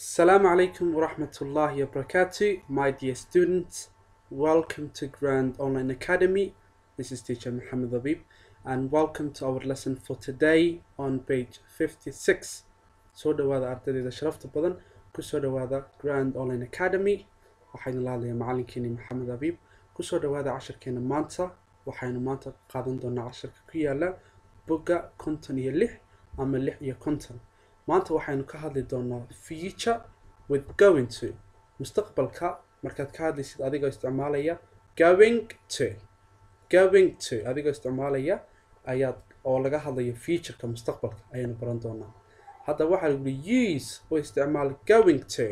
Assalamu alaikum wa rahmatullahi wa barakatuh, my dear students. Welcome to Grand Online Academy. This is teacher Muhammad Habib, and welcome to our lesson for today on page 56. Soo dhawaada ardayda sharafta badan ku soo dhawaada Grand Online Academy. Waxaynu la hadlayaa macalinkeeni Maxamed Habib. Ku soo dhawaada casharkeena maanta. Waxaynu maanta qaadan doonaa casharka ku yaala bogga konton iyo lix ama lix iyo konton. maanta waxaynu ka hadli doonaa future with going to mustaqbalka markaad ka hadlaysid adigoo isticmaalaya going to going to adigoo isticmaalaya ayaad oo laga hadlayo futureka mustaqbalka ayaynu baran doonaa hadda waxaa lagu yihi use u isticmaal going to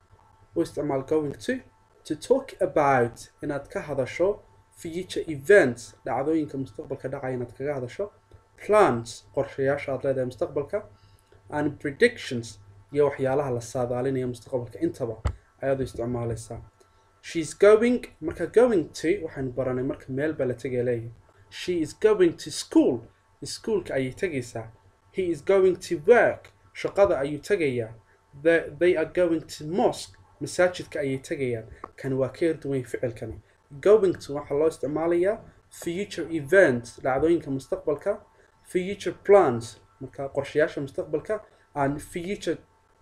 u isticmaal going to to talk about inaad ka hadasho future events dhacdooyinka mustaqbalka dhacaya inaad kaga hadasho plans qorshayaasha aad leedahay mustaqbalka and predictions iyo waxyaalaha la saadaalinaya mustaqbalka intaba ayaad u isticmaalaysaa sheis going marka going to waxaynu baranay marka meel baa la tegaya leeyahay she is going to school iskuolka ayay tegaysaa he is going to work shaqada ayuu tegayaa they are going to mosque masaajidka ayay tegayaan kani waa ka yarduwany ficilkani going to waxaa loo isticmaalayaa future events dhacdooyinka mustaqbalka future plans marka qorshayaasha mustaqbalka and future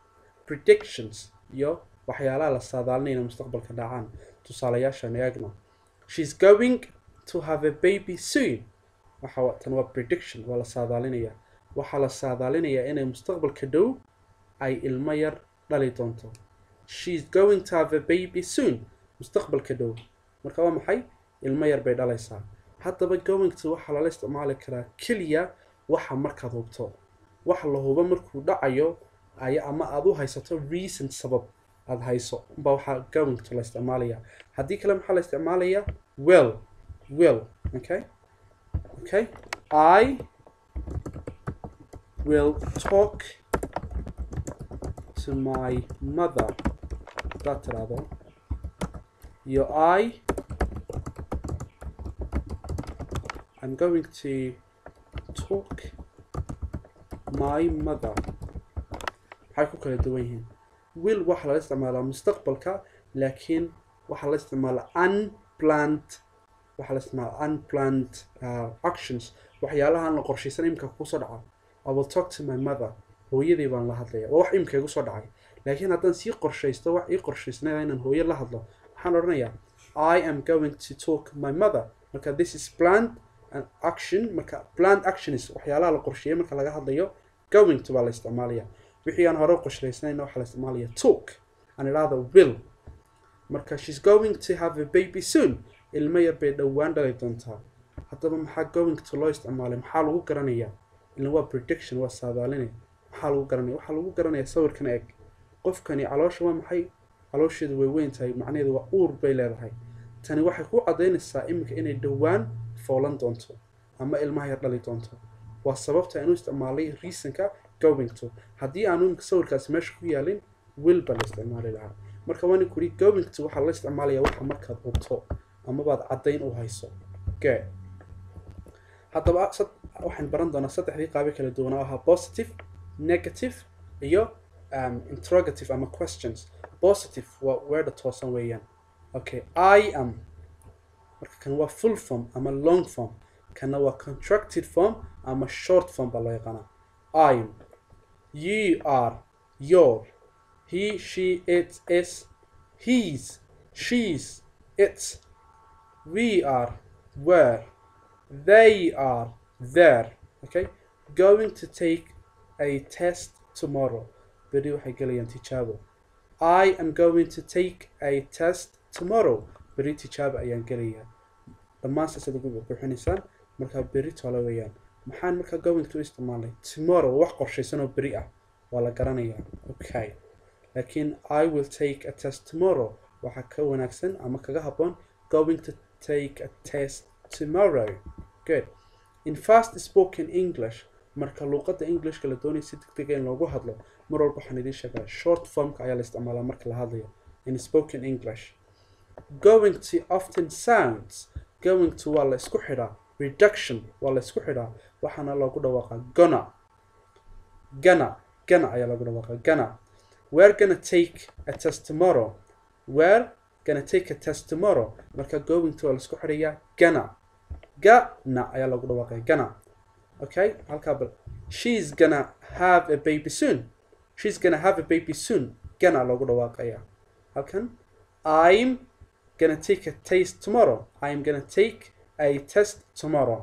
predictions iyo waxyaalaha la saadaalinayna mustaqbalka dhacaan tusaalayaashan eegno she's going to have a baby soon waxa tan waa prediction waa la saadaalinaya waxaa la saadaalinayaa inay mustaqbalka dhow ay ilmo yar dhali doonto she's going to have a baby soon mustaqbalka dhow marka waa maxay ilmo yar bay dhalaysaa haddaba going to waxaa lala isticmaali karaa keliya waxa markaad hubto wax la hubo markuu dhacayo ay ama aada u haysato reason sabab aada hayso umbaa waxaa going to la isticmaalaya haddii kale maxaa la isticmaalaya well well okay okay i will talk to my mother hadaad tiraahdo iyo i i'm going to talk my mother waxay ku kala duwan yihiin will waxaa lala isticmaalaa mustaqbalka laakiin waxaa la isticmaalaa unplant waxaa la isticmaalaa unplant uh, actions waxyaalaha aan la qorshaysan imika kusoo dhaca i will talk to my mother hooyadii baan la hadlaya waa wax imika igu soo dhacay laakiin haddaan sii qorshaysto wax ii qorshaysnaya inaan hooyo la hadlo waxaan odhanayaa i am going to talk my mother marka this is planned action marka planned actions waxyaalaha la qorsheeyay marka laga hadlayo going to baa la isticmaalaya wixii aan hore qorshaysnayna waxaa la isticmaalaya talk aan idhaahda will marka she's going to have a baby soon ilmo yar bay dhowaan dhalay doontaa haddaba maxaa going to loo isticmaalay maxaa lagu garanayaa ilan waa prediction waa saadaaline maxaa lagu garanaya waxaa lagu garanaya sawirkan eeg qofkani caloosha waa maxay caloosheedu way weyn tahay macnaheedu waa uur bay leedahay tani waxay ku caddaynaysaa iminka inay dhowaan foolan doonto ama ilmaha yar dhali doonto waa sababta aanu isticmaalay reasonka going to haddii aanu imika sawirkaasi meesha ku yaalin will baa la isticmaali lahaa marka waani kuri going to waxaa la isticmaalaya waxa markaad hubto amabaad caddayn u hayso ge haddaba waxaan baran doonaa saddexdii qaabe kala duwan oo ahaa positive negative iyo um, interrogative ama questions positive waa weedha toosan weeyaan okay i am marka kan waa full form ama long form kana waa contracted form ama short form baa loo yaqaanaa im you are your he she it is he's she's it we are were they are there okay going to take a test tomorrow beri waxay gelayaan tijaabo i am going to take a test tomorrow beri tijaabo ayaan gelayaa dhammaan saasad ugu buuxinaysaan markaa beri tole weeyaan maxaan markaa going to isticmaalay tomorrow wax qorshaysan oo beri ah waa la garanayaa okay laakiin i will take a test tomorrow waxaa ka wanaagsan ama kaga habboon going to take a test tomorrow good in fast spoken english marka luuqadda englishka la doonaya si deg dega in loogu hadlo mar walba waxaan idiin sheegaa short formka ayaa la isticmaalaa marka la hadlayo in spoken english going to often sounds going to waa la isku xidhaa reduction waa la isku xidhaa waxaana loogu dhawaaqaa gona gana gana ayaa lagu dhawaaqa gana we're gonna take a test tomorrow we're gonna take a test tomorrow marka going to waa laisku xidhayaa gana gana ayaa lagu dhawaaqaya gana okay halkaa bal she's gonna have a baby soon she's gonna have a baby soon gana lagu dhawaaqaya halkan i'm gonna take a test tomorrow i'm gonna take a test tomorrow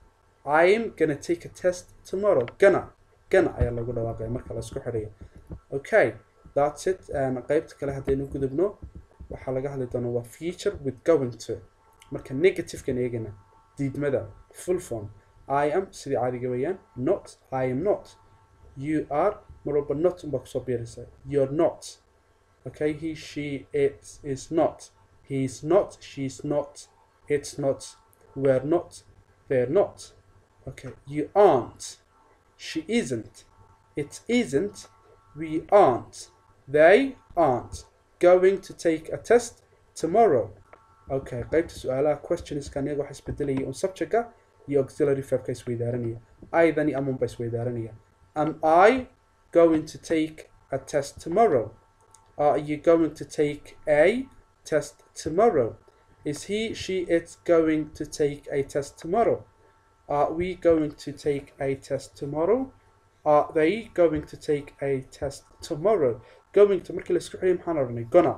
i'm gonna take a test tomorrow gana gana ayaa lagu dhawaaqaya marka la isku xidhayo okay that's it qaybta kale haddaynu gudubno waxaa laga hadli doonaa waa future with going to marka negativekan eegana diidmada full form i am sidii caadiga weeyaan not i am not you are mar walba not unbaa kusoo biiraysa you're not okay he she it is not he is not she's not it's not we're not they're not okay you aren't she isn't it isn't we aren't they aren't going to take a test tomorrow okay qaybta su-aalaha questionskan iyaga waxa isbedelaya un subjectka iyo auxiliary verbka isweydaaranaya aydani amunba isweydaaranaya am i going to take a test tomorrow are you going to take a test tomorrow is he she it going to take a test tomorrow are we going to take a test tomorrow are they going to take a test tomorrow going to markii la isku xidhay maxaan odhanay gonna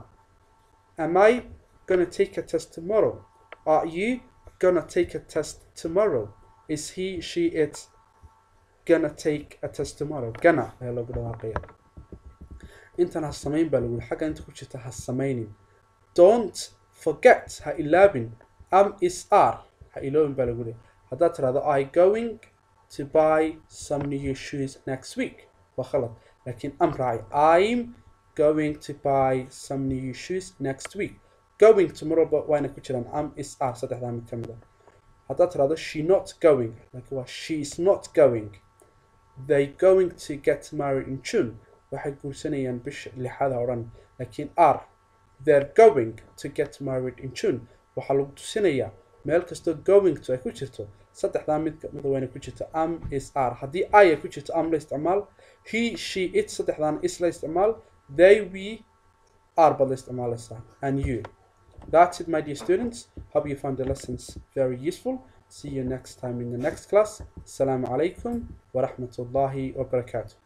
am i gonna take a test tomorrow are you gonna take a test tomorrow is he she it gonna take a test tomorrow gana ayaa loogu dhawaaqaya intan ha samayn baa lagu xagga inta ku jirta ha samaynin don't forget ha ilaabin am is r ha iloobin baa lagu leeyahay haddaad tirahdo i going to buy some new shoes next week waa khalad laakiin am raaci i'm going to buy some new shoes next week going tomorrowba waana ku jiraan am is r saddexdaa mid ka mid a haddaad tirahdo she not going laakiin waa she is not going they going to get married in june waxay guursanayaan bisha lixada o dhan laakiin r they're going to get married in june waxaa lagu tusinayaa meel kastoo going to ay ku jirto saddexdaa mid mida wayna ku jirto am is r haddii i ay ku jirto am la isticmaal he she it saddexdaana is la isticmaal they we are baad la isticmaalaysaa and you that's it my dear students hope you found the lessons very useful see you next time in the next class assalamu alaikum wa rahmatullahi wa barakatuh